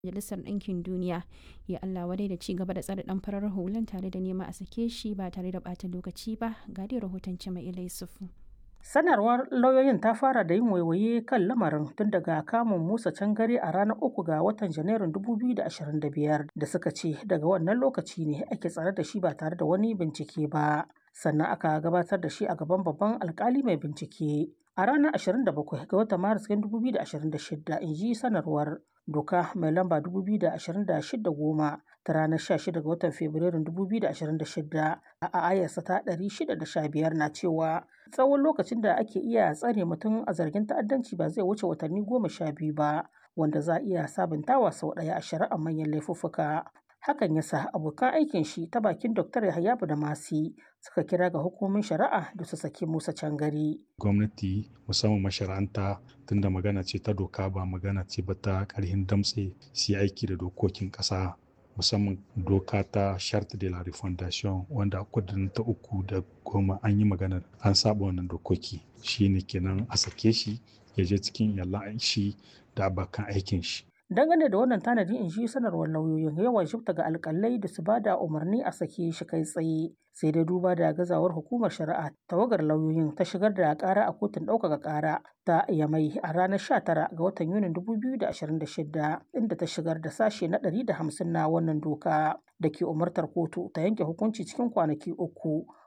Majalisar Ɗinkin Duniya ya Allah wadai da ci gaba da tsare ɗan farar hulan tare da nema a sake shi ba tare da ɓata lokaci ba ga dai rahoton Cima'ila Yusufu. Sanarwar lauyoyin ta fara da yin waiwaye kan lamarin tun daga kamun Musa Cangare a ranar uku ga watan Janairun 2025 da suka ce daga wannan lokaci ne ake tsare da shi ba tare da wani bincike ba. Sannan aka gabatar da shi a gaban babban alkali mai bincike. A ranar 27 ga watan Maris 2026 in ji sanarwar doka mai lamba 2026 goma ta ranar 16 ga watan Fabrairun 2026 a ayarsa ta 615 na cewa tsawon lokacin da ake iya tsare mutum a zargin ta'addanci ba zai wuce watanni goma sha biyu ba wanda za a iya sabuntawa sau ɗaya a shari'ar manyan laifuffuka. Hakan ya sa abokan aikin shi ta bakin Dr. Yahaya da Masi suka kira ga hukumomin shari'a da su saki Musa Cangari. Gwamnati musamman mashara'anta tunda magana ce ta doka ba magana ce ba ta ƙarhin damtse su aiki da dokokin ƙasa musamman doka ta charte de la refondation wanda kudin ta uku da goma an yi magana an saba wannan dokoki shine kenan a sake shi ya je cikin yallan shi da abokan aikin shi dangane da wannan tanadi in shi sanarwar lauyoyin yawan shifta ga alkalai da su bada umarni a sake shi kai tsaye sai dai duba da gazawar hukumar shari'a tawagar lauyoyin ta shigar da kara a kotun ɗaukaka kara ta yamai a ranar 19 ga watan yunin 2026 inda ta shigar da sashe na 150 na wannan doka da ke umartar kotu ta yanke hukunci cikin kwanaki uku